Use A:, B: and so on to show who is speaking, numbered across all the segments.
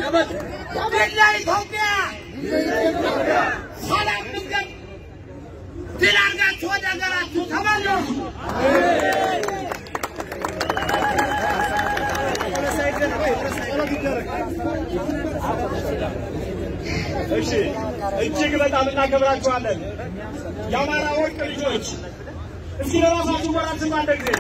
A: ድል ለኢትዮጵያ! ሰላም መንገድ ድል አድርጋችሁ ወደ ሀገራችሁ ተመለሱ።
B: እሺ እጅግ በጣም እናከብራችኋለን። የአማራ ወርቅ ልጆች እስኪ ለራሳችሁ ወራን ስም አንድ ጊዜ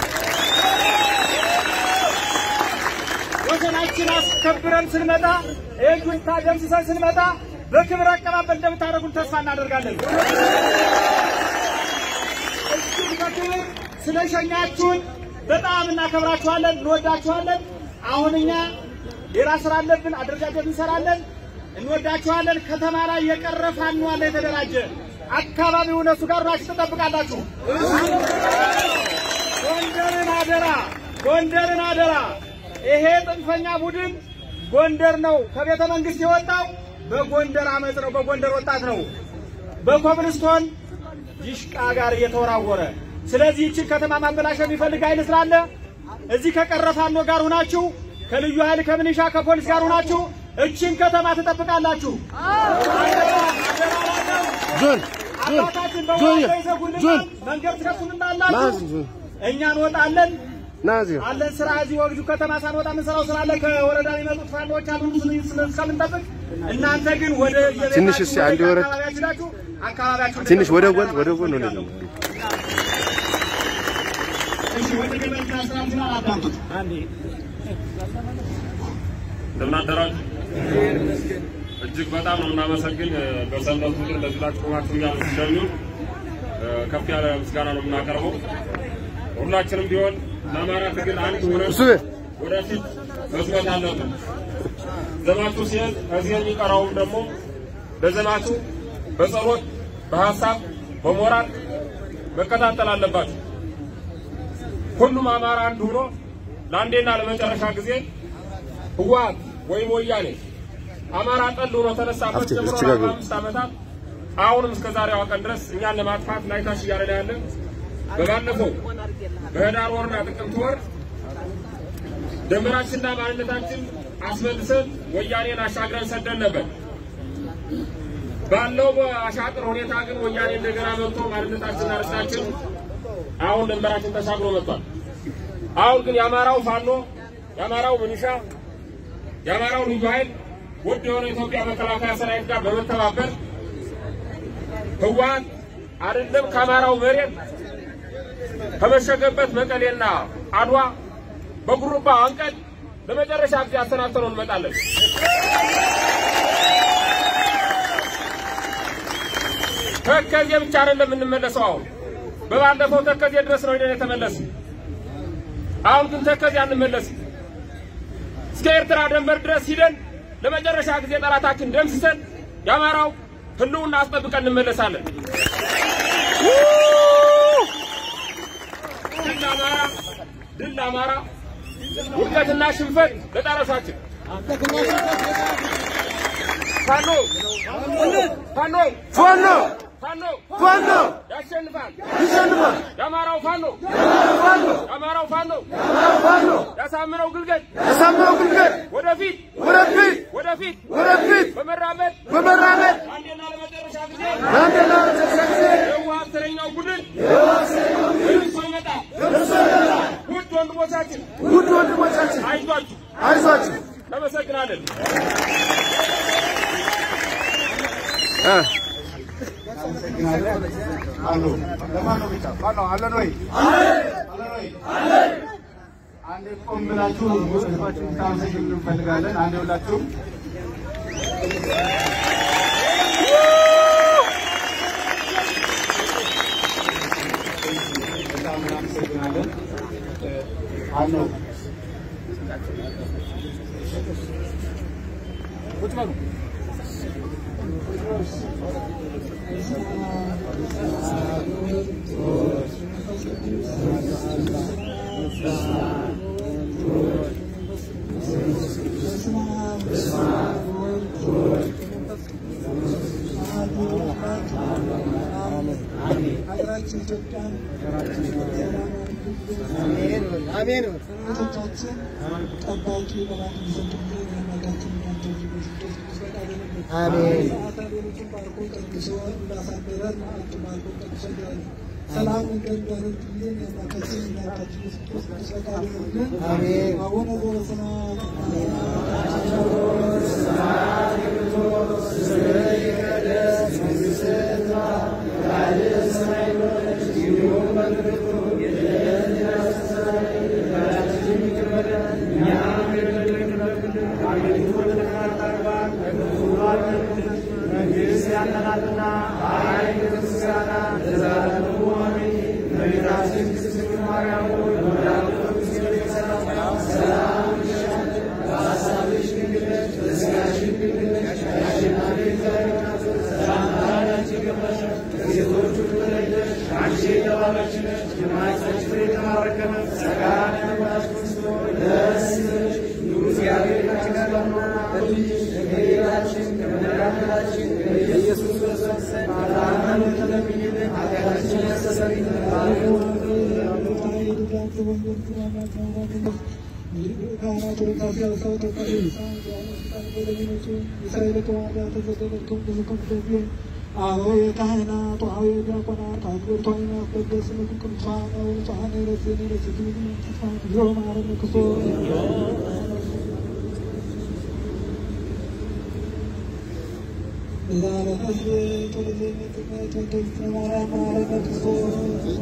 B: ወሰናችን አስከብረን ስንመጣ ይህን ደምስሰን ስንመጣ በክብር አቀባበል እንደምታደርጉን ተስፋ እናደርጋለን። እጅግ በክብር ስለሸኛችሁን በጣም እናከብራችኋለን፣ እንወዳችኋለን። አሁን እኛ ሌላ ስራ አለብን፣ አደረጃጀት እንሰራለን። እንወዳችኋለን። ከተማ ላይ የቀረ ፋኖ አለ የተደራጀ አካባቢው እነሱ ጋር ናችሁ ትጠብቃላችሁ። ጎንደርን አደራ፣ ጎንደርን አደራ። ይሄ ጥንፈኛ ቡድን ጎንደር ነው ከቤተ መንግስት የወጣው በጎንደር አመፅ ነው፣ በጎንደር ወጣት ነው፣ በኮብልስቶን ዲሽቃ ጋር እየተወራወረ ስለዚህ ይችን ከተማ ማበላሸት የሚፈልግ ኃይል ስላለ እዚህ ከቀረ ፋኖ ጋር ሁናችሁ ከልዩ ኃይል ከምንሻ ከፖሊስ ጋር ሁናችሁ እችን ከተማ ትጠብቃላችሁ። አባታችን በወደ ይዘጉልና መንገድ ትከፍቱልናላችሁ። እኛ እንወጣለን አለን ስራ እዚህ ወግጁ ከተማ ሳንወጣ የምንሰራው ስራ አለ። ከወረዳ የሚመጡት ፋኖች አሉ እስከምንጠብቅ እናንተ ግን ወደ
C: ትንሽ እስኪ አንድ ወረድ
B: አካባቢያችሁ አካባቢያችሁ
C: ትንሽ ወደ ጎን ወደ ጎን ወደ ጎን
B: እሺ ወደ ገበያ ስራችን አላዳምጡት
D: እንደምን አደራችሁ? እጅግ በጣም ነው የምናመሰግን። በሰንበት ቁጥር እንደዚህ ብላችሁ ቆማችሁ እኛን ስትሸኙን ከፍ ያለ ምስጋና ነው የምናቀርበው። ሁላችንም ቢሆን ለአማራ ትግል አንድ ሆነን
C: እሱ
D: ወደፊት መስበት አለብን። ዘማቹ ሲሄድ ከዚህ የሚቀረውም ደግሞ በዘማቹ በጸሎት በሀሳብ በሞራል መከታተል አለባችሁ። ሁሉም አማራ አንድ ሆኖ ለአንዴና ለመጨረሻ ጊዜ ህወሓት ወይም ወያኔ አማራ ጠል ሆኖ ተነሳበት
C: አፍቴ፣
D: ጀምሮ
C: እዚህ ጋር
D: አርባ አምስት ዓመታት አሁንም እስከ ዛሬዋ ቀን ድረስ እኛን ለማጥፋት ላይታሽ እያለ ነው ያለን። በባለፈው በህዳር ወርና ጥቅምት ወር ድንበራችንና ማንነታችን አስመልሰን ወያኔን አሻግረን ሰደን ነበር። ባለው በአሻጥር ሁኔታ ግን ወያኔ እንደገና መጥቶ ማንነታችንና ርስታችን አሁን ድንበራችን ተሻግሮ መጥቷል። አሁን ግን የአማራው ፋኖ፣ የአማራው ምንሻ፣ የአማራው ልዩ ኃይል ውድ የሆነ የኢትዮጵያ መከላከያ ሰራዊት ጋር በመተባበር ህወሓት አይደለም ከአማራው መሬት ከመሸገበት መቀሌና አድዋ በጉሩባ አንቀን ለመጨረሻ ጊዜ አሰናብተነው እንመጣለን። ተከዜ ብቻ አይደለም የምንመለሰው። አሁን በባለፈው ተከዜ ድረስ ነው ሄደን የተመለስን። አሁን ግን ተከዜ አንመለስም። እስከ ኤርትራ ድንበር ድረስ ሂደን ለመጨረሻ ጊዜ ጠላታችን ደምስሰን የአማራው ህልውና አስጠብቀን እንመለሳለን። ድል ለአማራ፣ ድል ለአማራ፣ ውድቀትና ሽንፈት ለጠረሳችን። ፋኖ ፋኖ
C: ፋኖ
D: ፋኖ
C: ፋኖ
D: ያሸንፋል።
C: ይሸንፋል
D: የአማራው ፋኖ
C: ፋኖ
D: የአማራው ፋኖ
C: ፋኖ
D: ያሳምነው ግልገል
C: ያሳምነው ግልገል
D: ወደፊት
C: ወደፊት
D: ወደፊት
C: ወደፊት
D: በመራመድ
C: በመራመድ
D: አንዴና ለመጨረሻ ጊዜ
C: ለአንድና ለመጨረሻ ጊዜ
D: የህወሓት ተረኛው ቡድን ደርሶ ይመጣል። ውድ ወንድሞቻችን
C: ውድ ወንድሞቻችን
D: አይዟችሁ፣
C: አይዟችሁ
D: እናመሰግናለን።
C: እ
E: አሉ ለማን ነው ብቻ ማነው አለን ወይ አለን ወይ አንዴ ቆም ብላችሁ ህዝባችሁን ታመሰግኑ እንፈልጋለን። አንዴ ሁላችሁም በጣም እናመሰግናለን። አለው
F: ሀገራችን ኢትዮጵያን አሜን ጠባቂ በማለት ዘንድ የመጋትን ክርስቶስ ቅዱስ ፈቃድ ይሁንልን።
G: አሜን።
F: ሰዓታ ሌሎችን ባርኮ ቀድሶ እንዳሳደረን አንቺ ባርኮ ቀድሶ እንዳለ ሰላም እንደሚያደርግ ጊዜ የአምላካችን የእናታችን ኢየሱስ ክርስቶስ ቅዱስ ፈቃድ ይሁንልን።
G: አሜን።
F: አቡነ ዘበሰማያት አዎ የካህናት አዎ የዲያቆናት አክብርቶ የሚያስቀድስ ስምክ ቅዱሳን ነው ንጹሐን ረስን ረስቱ ዮ ማረነ ክርስቶስ ዛሬ ህዝብ ቶሎዜ ምትነት ወደስተ ማርያም ማረነ ክርስቶስ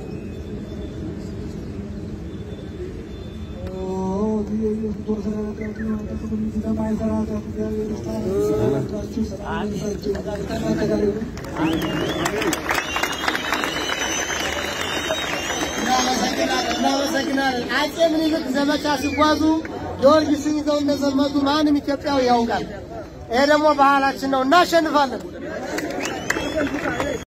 G: እናመሰግናለን እናመሰግናለን። አጼ ምኒልክ ዘመቻ ሲጓዙ ጊዮርጊስን ይዘው እንደዘመቱ ማንም ኢትዮጵያዊ ያውቃል። ይሄ ደግሞ ባህላችን ነው። እናሸንፋለን።